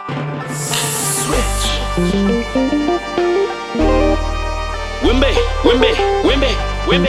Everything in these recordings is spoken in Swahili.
Wimbe, wimbe, wimbe, wimbe,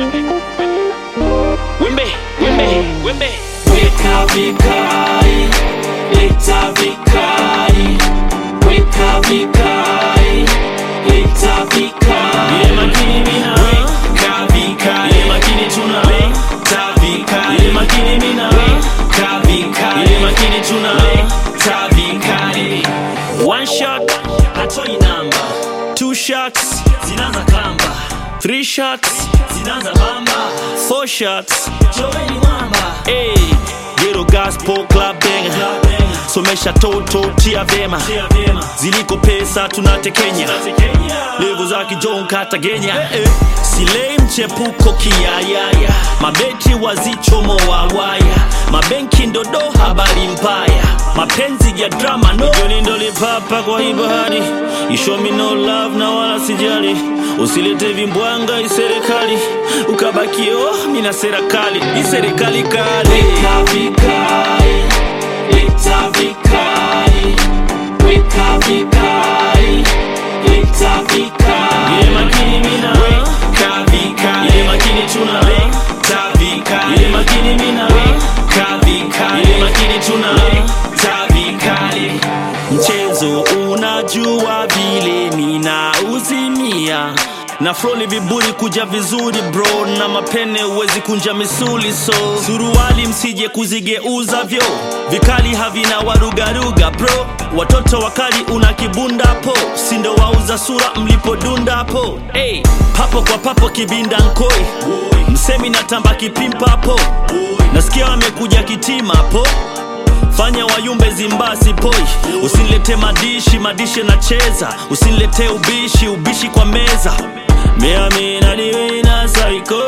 wimbe, wimbe, wimbe. Weka vikai, leta vikai, weka vikai, leta vikai. Ile makini mina, Weka vikai, ile makini tuna, ta vikai, ile makini mina, weka vikai, ile makini tuna. ta vikai. One shot, Hatoi namba, two shots, zinaanza kamba, three shots, zinaanza bamba, four shots. joweni mwamba. Hey, Ghetto Gospel Club Banger. Somesha toto tia vema, Tia vyema, ziliko pesa tunatekenya Kenya. levo za kijon katagenya eh. silei mchepuko kiyayaya mabeti wazichomo wawaya mabenki ndodo habari mbaya mapenzi ya drama no joni ndolipapa kwa hii bahari ishomi no love na wala sijali usilete vimbwanga iserikali ukabakie oh, mina serikali iserikali kali Weka vikai, leta vikai, weka vikai, leta vikai. ile makini mina Weka vikai, ile makini tuna ta vikai, ile makini mina weka vikai, ile makini tuna ta vikai. mchezo unajua vile mina uzimia na froli viburi kuja vizuri bro na mapene uwezi kunja misuli so suruali msije kuzigeuza vyo vikali havina warugaruga bro watoto wakali una kibunda po sindo wauza sura mlipodunda po hey, papo kwa papo kibinda nkoi msemi natamba kipimpapo nasikia wamekuja kitima po fanya wayumbe zimbasi poi usinilete madishi madishi nacheza usinilete ubishi ubishi kwa meza miaminadiwina saiko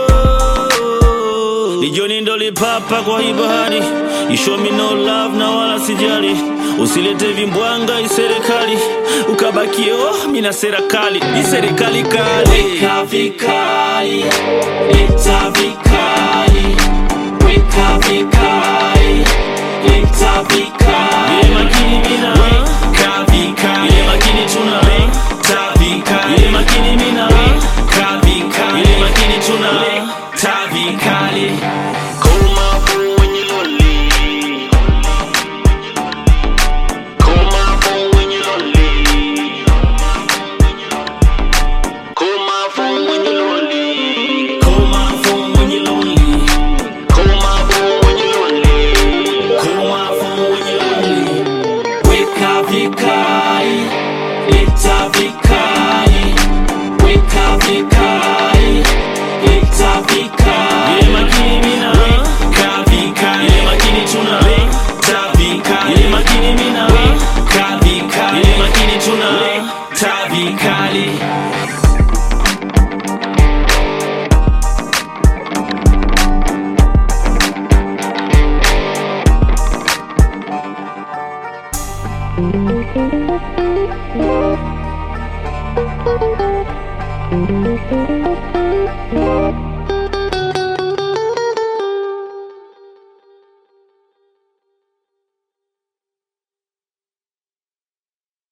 lijoni ndo lipapa kwa hii bahari ishomi no love na wala sijali usilete vimbwanga iserikali ukabakie oh, mina serikali iserikali kali Weka vikai, leta vikai, weka vikai, leta vikai. ile makini mina Weka vikai, ile makini tuna ta vikai, ile makini mina weka vikai, ile makini tuna ta vikai. Call my phone when you're lonely. Call my phone when you're lonely. Call my phone when you're lonely. Call my phone when you're lonely. Call my phone when you're lonely. Call my phone when you're lonely. Weka vikai, leta vikai, weka vikai, leta vikai. Ile makini mina Weka vikai, ile makini tuna ta vikai, ile makini mina weka vikai, ile makini tuna ta vikai. Thank you.